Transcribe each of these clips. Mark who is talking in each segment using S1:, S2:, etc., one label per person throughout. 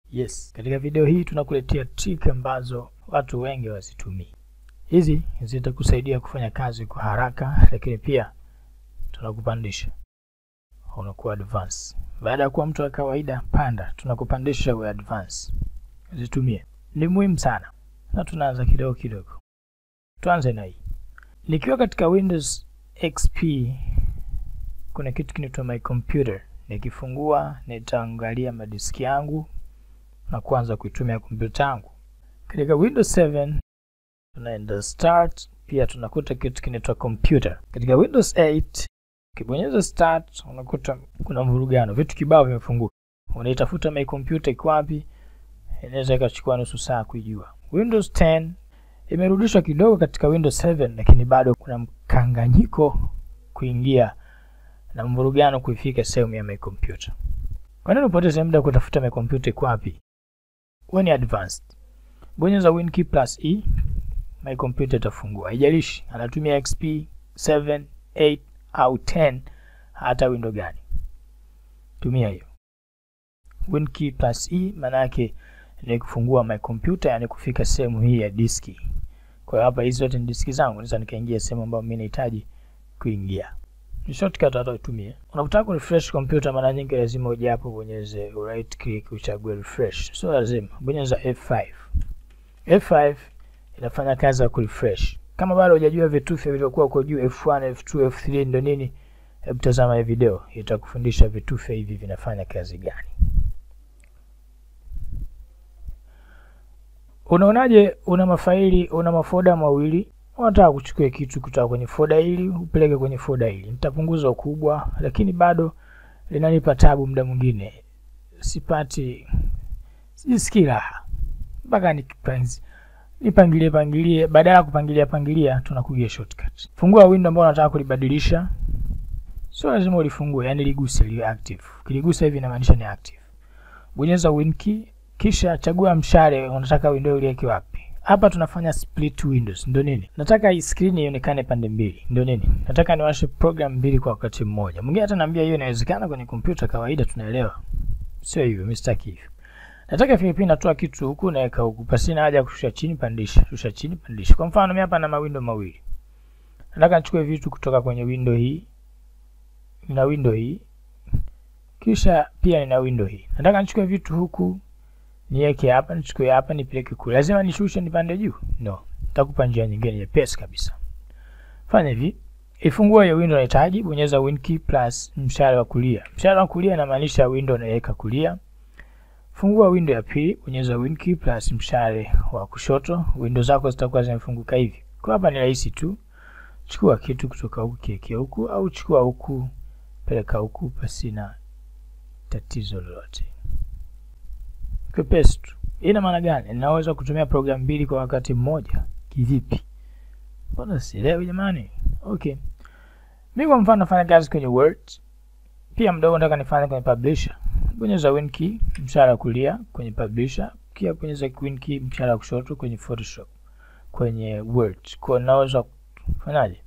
S1: Yes, katika video hii tunakuletea trick ambazo watu wengi wazitumii. Hizi zitakusaidia kufanya kazi kwa haraka, lakini pia tunakupandisha, unakuwa advance. Baada ya kuwa mtu wa kawaida, panda, tunakupandisha uwe advance. Zitumie, ni muhimu sana, na tunaanza kidogo kidogo. Tuanze na hii. Nikiwa katika Windows XP kuna kitu kinaitwa my computer. Nikifungua nitaangalia madiski yangu na kuanza kuitumia kompyuta yangu. Katika Windows 7 tunaenda start, pia tunakuta kitu kinaitwa computer. Katika Windows 8 ukibonyeza start, unakuta kuna mvurugano, vitu kibao vimefunguka. Unaitafuta my computer iko wapi, inaweza ikachukua nusu saa kuijua. Windows 10 imerudishwa kidogo katika Windows 7, lakini bado kuna mkanganyiko kuingia na mvurugano kuifika sehemu ya my computer. Kwa nini upoteze muda kutafuta my computer iko wapi? Wewe ni advanced. Bonyeza win key plus e, my computer itafungua. Haijalishi anatumia XP 7, 8 au 10 hata window gani. Tumia hiyo. Win key plus e maana yake ni kufungua my computer, yani kufika sehemu hii ya diski. Kwa hiyo hapa hizi zote ni diski zangu, naweza nikaingia sehemu ambayo mimi nahitaji kuingia. Ni shortcut hata utumie. Unapotaka ku refresh computer, mara nyingi lazima uje hapo bonyeze right click uchague refresh. Sio lazima, bonyeza F5. F5 inafanya kazi ya ku refresh. Kama bado hujajua vitufe vilivyokuwa huko juu F1, F2, F3 ndio nini, hebu tazama hii video, itakufundisha vitufe hivi vinafanya kazi gani. Unaonaje, una mafaili, una mafoda mawili unataka kuchukua kitu kutoka kwenye foda hili upeleke kwenye foda hili. Nitapunguza ukubwa, lakini bado linanipa tabu. Muda mwingine sipati, sijisikii raha mpaka nikipanzi nipangilie pangilie. Badala ya kupangilia pangilia, tunakuja shortcut. Fungua window ambayo unataka kulibadilisha, sio lazima ulifungue, yani liguse liwe active. Kiligusa hivi inamaanisha ni active. Bonyeza win key, kisha chagua mshale, unataka window iliweke wapi. Hapa tunafanya split windows. Ndio nini? Nataka hii screen ionekane pande mbili. Ndio nini? Nataka niwashe program mbili kwa wakati mmoja. Mwingine hata naambia hiyo inawezekana kwenye kompyuta kawaida, tunaelewa. Sio hivyo, mimi sitaki hivyo. Nataka FP natoa kitu huku naweka huku. Pasina haja kushusha chini pandisha, shusha chini pandisha. Kwa mfano mimi hapa na mawindo mawili. Nataka nichukue vitu kutoka kwenye window hii na window hii. Kisha pia nina window hii. Nataka nichukue vitu huku niweke hapa, nichukue hapa, nipeleke kule. Lazima nishushe nipande juu? No, nitakupa njia nyingine nyepesi kabisa. Fanya hivi, ifungua hiyo window unahitaji, bonyeza win key plus mshale wa kulia. Mshale wa kulia inamaanisha window unaweka kulia. Fungua window ya pili, bonyeza win key plus mshale wa kushoto. Window zako zitakuwa zimefunguka hivi. Kwa hapa ni rahisi tu, chukua kitu kutoka huku kiweke huku, au chukua huku peleka huku, pasina tatizo lolote kwepesi tu. Ina maana gani? Ninaweza kutumia programu mbili kwa wakati mmoja. Kivipi? Mbona sielewi jamani? Okay, mi kwa mfano nafanya kazi kwenye Word, pia mdogo nataka nifanye kwenye Publisher. Bonyeza win key mshale wa kulia kwenye Publisher, pia bonyeza win key mshale wa kushoto kwenye Photoshop, kwenye Word. Kwa naweza kufanyaje?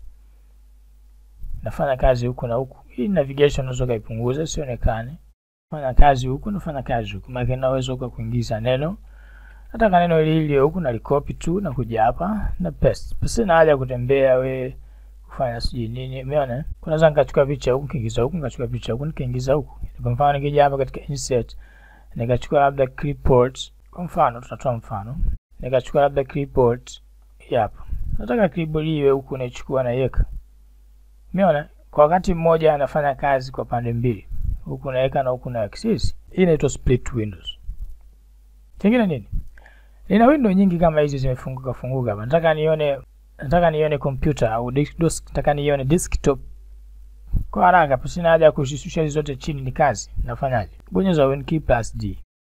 S1: Nafanya kazi huku na huku. Hii navigation unaweza kaipunguza sionekane fanya kazi huku nafanya kazi huku, maana naweza huko kuingiza neno. Nataka neno hili hili huku nalikopi tu na kuja hapa na paste. Basi na haja kutembea we kufanya sijui nini. Umeona? Kunaweza nikachukua picha huku nikiingiza huku, nikachukua picha huku nikaingiza huku. Kwa mfano nikija hapa katika insert nikachukua labda clipboard. Kwa mfano tutatoa mfano. Nikachukua labda clipboard hapa. Nataka clipboard iwe huku naichukua na iweka. Umeona? Kwa wakati mmoja anafanya kazi kwa pande mbili huku naweka na huku naweka. Sisi hii inaitwa split windows. Kingine nini? Nina window nyingi kama hizi zimefunguka funguka hapa. Nataka nione nataka nione computer au desktop, nataka nione desktop kwa haraka, pasina haja ya kushusha hizo zote chini. Ni kazi nafanyaje? Bonyeza win key plus D,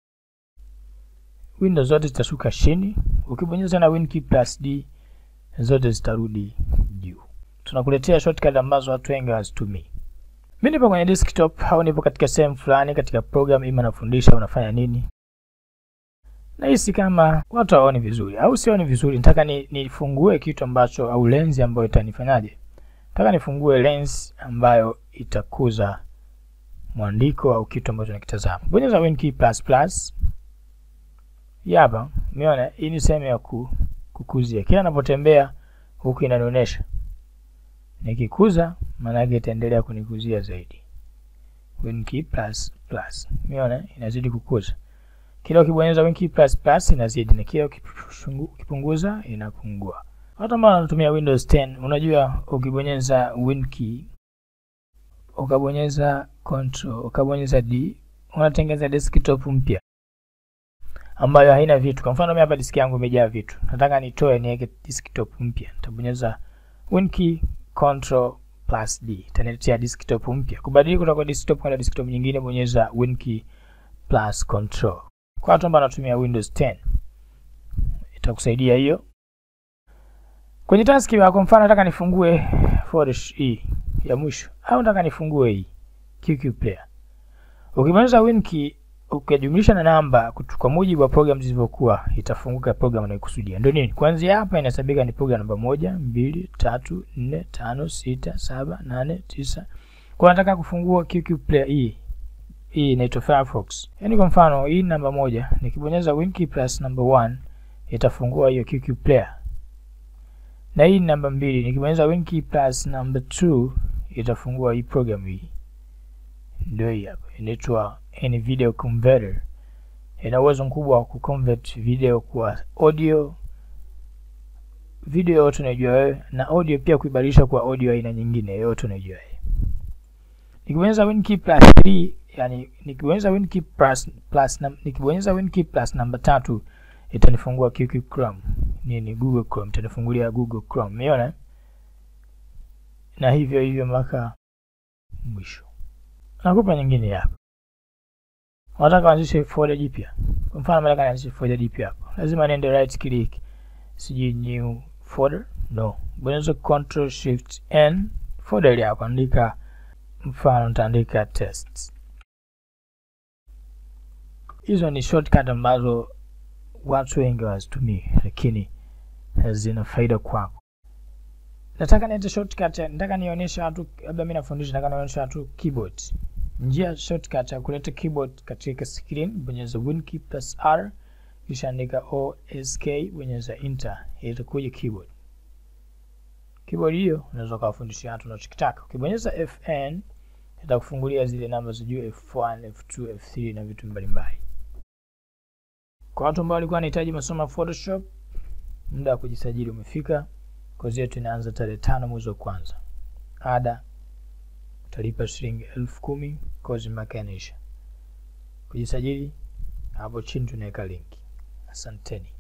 S1: windows zote zitashuka chini. Ukibonyeza na win key plus D, zote zitarudi juu. Tunakuletea shortcut ambazo watu wengi hawazitumii. Mimi nipo kwenye desktop au nipo katika sehemu fulani katika program ima nafundisha unafanya nini. Nahisi kama watu hawaoni vizuri au sioni vizuri, nataka ni nifungue kitu ambacho au lens ambayo itanifanyaje? Nataka nifungue lens ambayo itakuza mwandiko au kitu ambacho nakitazama. Bonyeza win key plus plus Hii hapa umeona, hii ni sehemu ya ku, kukuzia. Kila ninapotembea huku inanionyesha, nikikuza maana yake itaendelea kunikuzia zaidi. WinKey plus plus, umeona inazidi kukuza. Kila ukibonyeza WinKey plus plus inazidi, na kila ukipunguza inapungua. Watu ambao wanatumia Windows 10, unajua ukibonyeza WinKey ukabonyeza control ukabonyeza D unatengeneza desktop mpya ambayo haina vitu. Kwa mfano mimi hapa diski yangu imejaa vitu, nataka nitoe niweke desktop mpya, nitabonyeza WinKey control plus D, itaniletea desktop mpya. Kubadili kutoka desktop kwenda desktop nyingine, bonyeza WinKey plus control. Kwa watu ambao wanatumia Windows 10 itakusaidia hiyo. Kwenye taski kwa mfano nataka nifungue folder hii ya mwisho au nataka nifungue hii QQ Player. Ukibonyeza WinKey ukijumlisha na namba kwa mujibu wa program zilivyokuwa itafunguka program unayokusudia. Ndio nini? Kuanzia hapa inahesabika ni program namba moja, mbili, tatu, nne, tano, sita, saba, nane, tisa. Kwa nataka kufungua QQ Player hii. Hii inaitwa Firefox. Yaani kwa mfano hii namba moja, nikibonyeza WinKey plus number 1 itafungua hiyo QQ Player. Na hii namba mbili, nikibonyeza WinKey plus number 2 itafungua hii program hii. Ndio hii hapa. Inaitwa any video converter. Ina uwezo mkubwa wa kuconvert video kuwa audio, video yote unajua wewe, na audio pia kuibadilisha kwa audio aina nyingine yote unajua wewe. Nikibonyeza WinKey plus 3, yani nikibonyeza WinKey plus plus nikibonyeza WinKey plus namba tatu itanifungua QQ Chrome. Nini Google Chrome, itanifungulia Google Chrome. Umeona? Na hivyo hivyo mpaka mwisho. Nakupa nyingine hapa. Unataka anzishe folder jipya. Kwa mfano nataka nianzishe folder jipya hapo. Lazima niende right click. Siji new folder. No. Bonyeza control shift n folder ile hapo andika mfano nitaandika test. Hizo ni shortcut ambazo watu wengi hawazitumii lakini zina faida kwako. Nataka niende shortcut, nataka nionyeshe watu, labda mimi nafundisha, nataka nionyeshe watu keyboard. Njia shortcut ya kuleta keyboard katika screen, bonyeza WinKey plus R kisha andika OSK, bonyeza enter, itakuja keyboard. Keyboard hiyo unaweza kuwafundishia watu unachokitaka. Ukibonyeza FN itakufungulia zile namba za juu F1, F2, F3 na vitu mbalimbali. Kwa watu ambao walikuwa wanahitaji masomo ya Photoshop, muda wa kujisajili umefika. Kozi yetu inaanza tarehe tano mwezi wa kwanza. Ada utalipa shilingi elfu kumi kozi mpaka inaisha. Kujisajili hapo chini tunaweka linki. Asanteni.